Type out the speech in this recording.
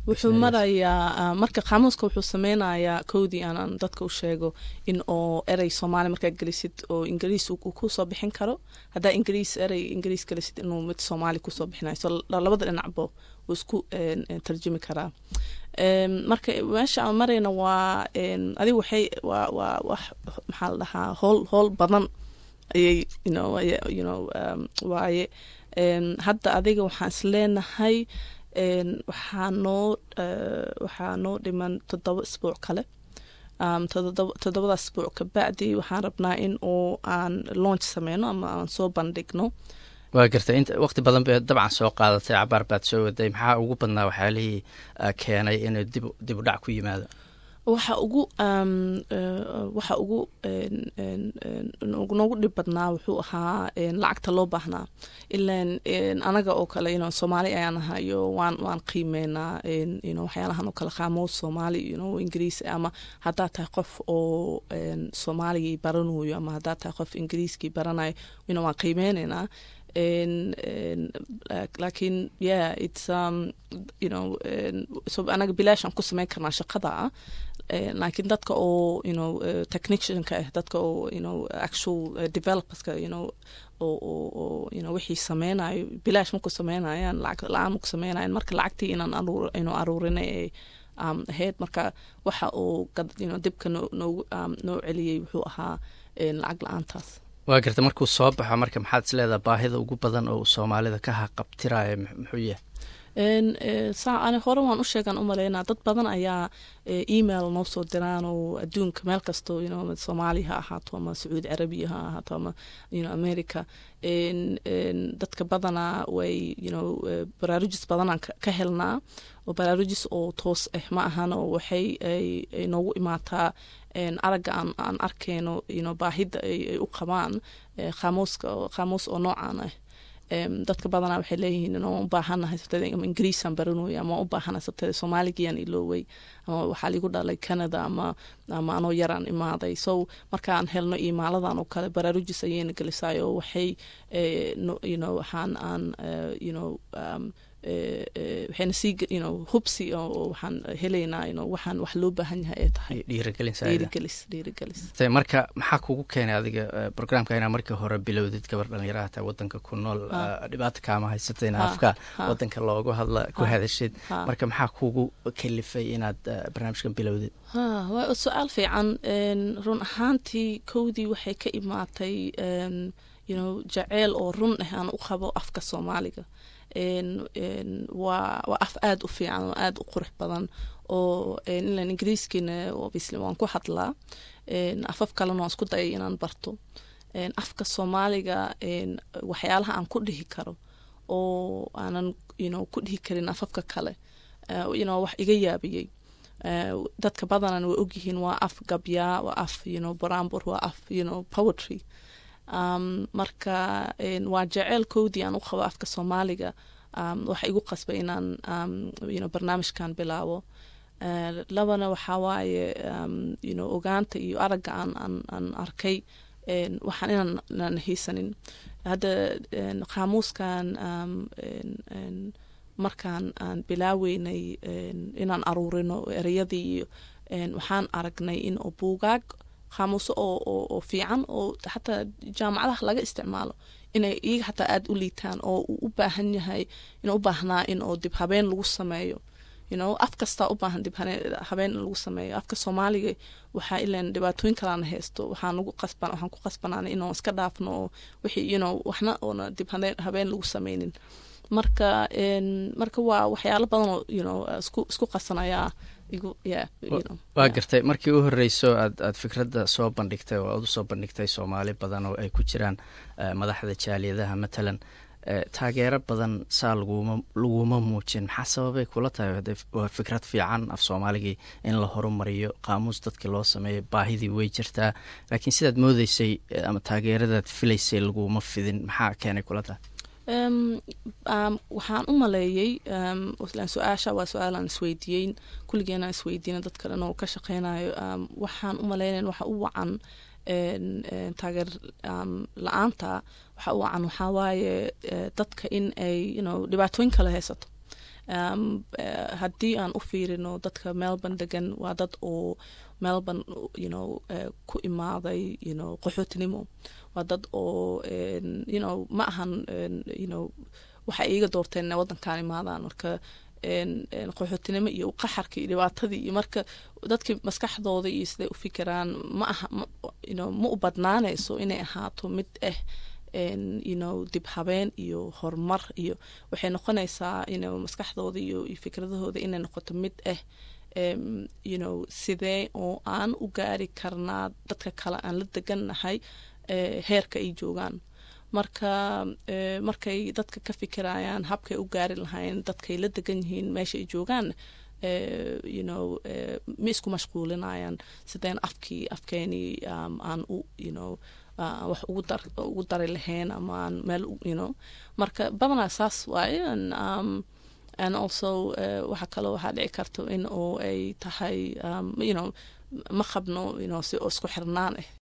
wuxuu marayaa marka qaamuuska wuxuu sameynayaa kowdii aanan dadka u sheego in oo erey soomaali markaa gelisid oo ingiriis uu kusoo bixin karo haddaa ingiriis erey ingiriis gelisid inuu mid soomaali kusoo bixinayo so labada dhinacbo wuu isku tarjumi karaa marka meesha aan marayna waa adiga waxay waa waa wax maxaa la dhahaa hool hool badan ayay you know you know waaye hadda adiga waxaan isleenahay waxaa noo waxaa noo dhiman toddoba isbuuc kale toddobadaas isbuuc kabacdi waxaan rabnaa in uu aan launch sameyno ama aan soo bandhigno waa gartay int waqti badan bay dabcan soo qaadatay cabaar baad soo waday maxaa ugu badnaa waxyaalihii keenay inuu dib dib u dhac ku yimaado waxa ugu waxa ugu noogu dhib badnaa wuxuu ahaa lacagta loo baahnaa ilan anaga oo kale ino soomaali ayaan ahayo waan waan qiimeynaa ino waxyaalahan oo kale qaamood soomaali ino ingiriis ama haddaad tahay qof oo soomaaligii baranayo ama haddaad tahay qof ingiriiskii baranayo ino waan qiimeyneynaa lakin yeah it's um, you know so anaga bilaashaan ku sameyn karnaa shaqada ah laakiin dadka oo you know technicianka ah dadka oo you know actual developerska you know oo oo oo you know wixii sameynayo bilaash maku sameynayaan lacag la-aan maku sameynayan marka lacagtii inaan aruur inu aruurinay ee um, ahayd marka waxa uu you know dibka noo noogu um, noo celiyey wuxuu ahaa lacag la-aantaas waa garta markuu soo baxo marka maxaad is leedaha baahida ugu badan oo soomaalida ka haqabtiraya muxuu yahay saa ani hore waan u sheegaan u maleynaa dad badan ayaa email noo soo diraan oo adduunka meel kasto you know soomaali ha ahaato ama sacuudi carabiya ha ahaato ama you know america dadka badanaa way you know baraarujis badanaan ka helnaa oo baraarujis oo toos ah ma ahan oo waxay ay noogu imaataa aragga aan aan arkeyno you know baahida ay u qabaan qaamuuska qaamuus oo noocaan ah dadka badanaa waxay leeyihiin inoo u baahanahay sabteeda ama ingiriisaan baranooya ama u baahanahay sabteeda soomaaligiyaan ilooway ama waxaa ligu dhalay canada ama ama anoo yaraan imaaday so markaan helno imaaladan oo kale baraarujis ayayna gelisaay oo waxay you know waxaan aan you know um, waxayna sii you know hubsi oo waxaan helaynaa you know waxaan wax loo baahan yahay ay tahay dhiirigelis dhiirigelis marka maxaa kugu keenay adiga programka inaa markii hore bilowdid gabar dhalinyaraha taa wadanka ku nool dhibaata kaama haysata in afka wadanka loogu hadla ku hadashid marka maxaa kugu kalifay inaad barnaamijkan bilowdid waa su-aal fiican run ahaantii kowdii waxay ka imaatay you know jaceyl oo run ah aan u qabo afka soomaaliga waa waa af aada u fiican oo aada u qurux badan oo ilan ingiriiskiina obviously waan ku hadlaa afaf kalena waan isku dayay inaan barto afka soomaaliga waxyaalaha aan ku dhihi karo oo aanan you know ku dhihi karin afafka kale you know wax iga yaabiyey dadka badanan way ogyihiin waa af gabyaa waa af you know barambur waa af you know poetry um, marka waa jeceelkoodii aan u qabo afka soomaaliga um, waxa igu qasbay inaan um, you know, barnaamijkan bilaabo uh, labana waxaa waaye um, you know, ogaanta iyo aragga aan, aan, aan arkay waxaan inaan inaan haysanin hadda qaamuuskan um, markaan aan bilaaweynay inaan aruurino ereyadii iyo waxaan aragnay in oo buugaag qaamuuso oo oo oo fiican oo xataa jaamacadaha laga isticmaalo inay iyaga xataa aada u liitaan oo uu u baahan yahay inuu u baahnaa in oo dib habeen lagu sameeyo you know af kastaa u baahan dib habeen in lagu sameeyo afka soomaaliga waxaa ilan dhibaatooyin kalaana haysto waxaan ugu qasban waxaan ku qasbanaanay inuu iska dhaafno oo wixii you know waxna oona dib habeen lagu sameynin marka marka waa waxyaalo badan oo you know isku isku qasanayaa waa gartay markii u horeyso aad aad fikradda soo bandhigtay oo aad usoo bandhigtay soomaali badan oo ay ku jiraan madaxda jaaliyadaha matalan taageero badan saa laguma laguma muujin maxaa sababay kula tahay waa fikrad fiican af soomaaligii in la horumariyo qaamuus dadkii loo sameeyo baahidii way jirtaa laakiin sidaad moodeysay ama taageeradaad filaysay laguma fidin maxaa keenay kula tahay waxaan u maleeyey su-aasha waa su-aalaan isweydiiyeyn kulligeenaan isweydiina dad kalen oo ka shaqeynayo waxaan u maleynayn waxa u wacan taageer la-aanta waxa u wacan waxaa waaye dadka in ay you know dhibaatooyin kale haysato um, uh, haddii aan u fiirino dadka melbourne degan waa dad oo melbourne you know uh, ku imaaday you know qaxootinimo waa dad oo um, you know ma ahan um, you know waxay iiga doorteen inay waddankaan imaadaan marka qaxootinimo iyo qaxarka iyo dhibaatadii iyo marka dadkii maskaxdooda iyo siday u fikiraan ma aha you ma u badnaanayso inay ahaato mid ah you know dib habeen iyo horumar iyo waxay noqonaysaa you know maskaxdooda iyo iyo fikradahooda inay noqoto mid ah um, you know sidee oo aan u gaari karnaa dadka kale aan la degannahay uh, heerka ay joogaan marka uh, markay dadka ka fikirayaan habkay u gaari lahayn dadkay la degan yihiin meesha ay joogaan uh, you know uh, ma isku mashquulinayaan sideen afkii afkeenii um, aan u you know uh, wax ugu dar ugu dari lahayn ama aan meel you know marka badanaa saas waaye um, and also uh, waxa kaloo waxaa dhici karto in oo ay tahay um, you know ma qabno you know si oo isku xirnaan ah